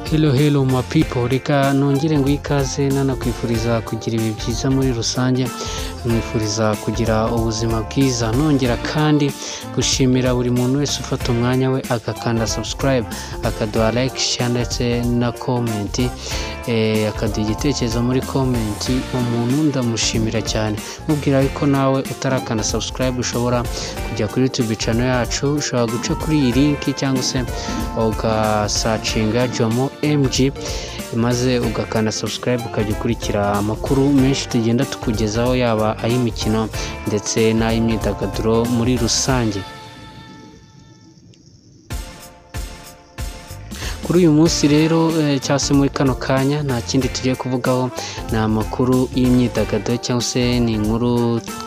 Hello hello ma people reka nongere ngo ikaze nanakwifuriza kugira ibihe byiza muri rusange mwifuriza kugira ubuzima bwiza nongera kandi gushimira buri muntu wese ufata umwanya we agakanda subscribe akaduha like share ndetse na comment eh, akaduha igitekerezo muri comment umuntu ndamushimira cyane mubwira ko nawe utarakanda subscribe ushobora kujya kuri youtube channel yacu ushobora guca kuri iyi link cyangwa se ugasacinga jomo mg maze ugakanda subscribe ukajya ukurikira amakuru menshi tugenda tukugezaho yaba ay'imikino ndetse n'ay'imyidagaduro muri rusange kuri uyu munsi rero eh, cyangwa se muri kano kanya nta kindi tugiye kuvugaho ni amakuru y'imyidagaduro cyangwa se ni inkuru twa-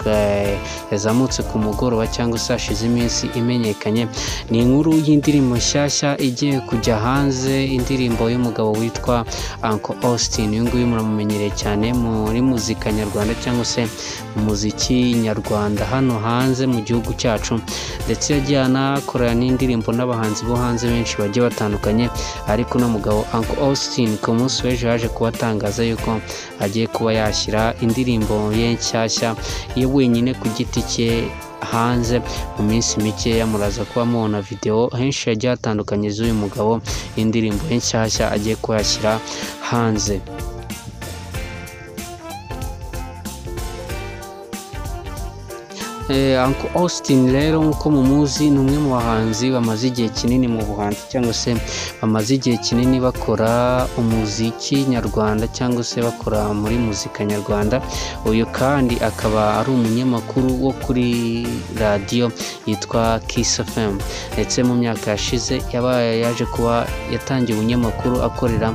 yazamutse ku mugoroba cyangwa se hashize iminsi imenyekanye ni inkuru y'indirimbo nshyashya igiye kujya hanze indirimbo y'umugabo witwa Uncle Austin uyu nguyu muramumenyereye cyane muri muzika nyarwanda cyangwa se mu muziki nyarwanda hano hanze mu gihugu cyacu ndetse yagiye anakorana n'indirimbo n'abahanzi bo hanze benshi bagiye batandukanye ariko uno mugabo Uncle Austin ku munsi w'ejo yaje kubatangaza yuko agiye kuba yashyira indirimbo ye nshyashya ye wenyine ku giti cye hanze mu minsi mikeya muraza kuba mubona videwo henshi yagiye hatandukanye z'uyu mugabo y'indirimbo ye nshyashya agiye kuyashyira hanze Eh, Uncle Austin rero nk'uko mumuzi ni umwe mu bahanzi bamaze igihe kinini mu buhanzi cyangwa se bamaze igihe kinini bakora umuziki nyarwanda cyangwa se bakora muri muzika nyarwanda uyu kandi akaba ari umunyamakuru wo kuri radiyo yitwa Kiss FM ndetse mu myaka yashize yabaye yaje kuba yatangiye ubunyamakuru akorera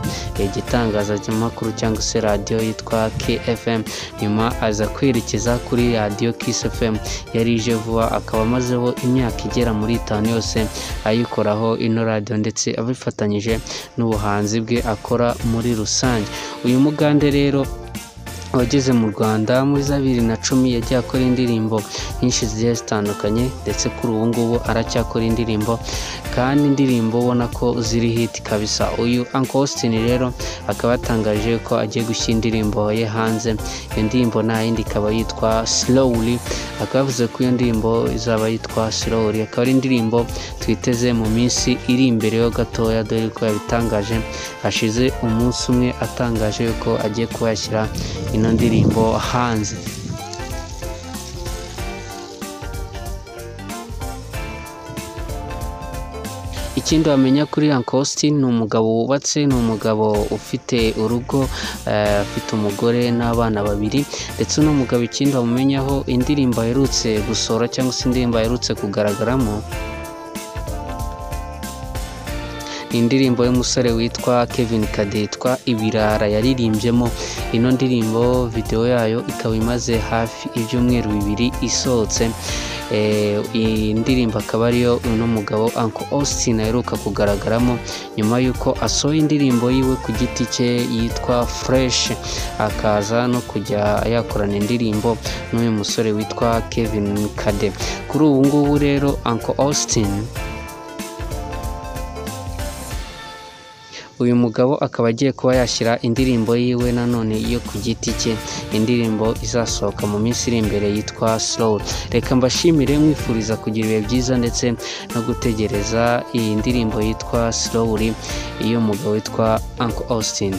igitangazamakuru cyangwa se radiyo yitwa KFM nyuma aza kwerekeza kuri radiyo Kiss FM yari ije vuba akaba amazeho imyaka igera muri itanu yose ayikoraho ino radiyo ndetse abifatanyije n'ubuhanzi bwe akora muri rusange uyu mugande rero wageze mu rwanda muri za bibiri na cumi yagiye akora indirimbo nyinshi zigiye zitandukanye ndetse kuri ubu ngubu aracyakora indirimbo kandi indirimbo ubona ko ziri hit kabisa uyu Uncle Austin rero akaba yatangaje ko agiye gushyira indirimbo ye hanze iyo ndirimbo nta yindi ikaba yitwa slowly akaba yavuze ko iyo ndirimbo izaba yitwa slowly akaba ari indirimbo twiteze mu minsi iri imbere ho gatoya dore ko yabitangaje hashize umunsi umwe atangaje ko agiye kuyashyira ino ndirimbo hanze ikindi wamenya kuri Uncle Austin ni umugabo wubatse ni umugabo ufite urugo eh, afite umugore n'abana babiri ndetse uno mugabo ikindi wamumenyaho indirimbo aherutse gusohora cyangwa se indirimbo aherutse kugaragaramo indirimbo y'umusore witwa Kevin Kade yitwa Ibirara yaririmbyemo ino ndirimbo videwo yayo ikaba imaze hafi ibyumweru bibiri isohotse Eh, iyi ndirimbo akaba ariyo uno mugabo Uncle Austin aheruka kugaragaramo nyuma y'uko asohoye indirimbo yiwe ku giti cye yitwa Fresh akaza no kujya yakorana indirimbo n'uyu musore witwa Kevin Kade kuri ubu ngubu rero Uncle Austin uyu mugabo akaba agiye kuba yashyira indirimbo yiwe nanone yo ku giti cye indirimbo izasohoka mu minsi iri imbere yitwa slow reka mbashimire mwifuriza kugira ibihe byiza ndetse no gutegereza iyi ndirimbo yitwa slowly y'umugabo witwa Uncle Austin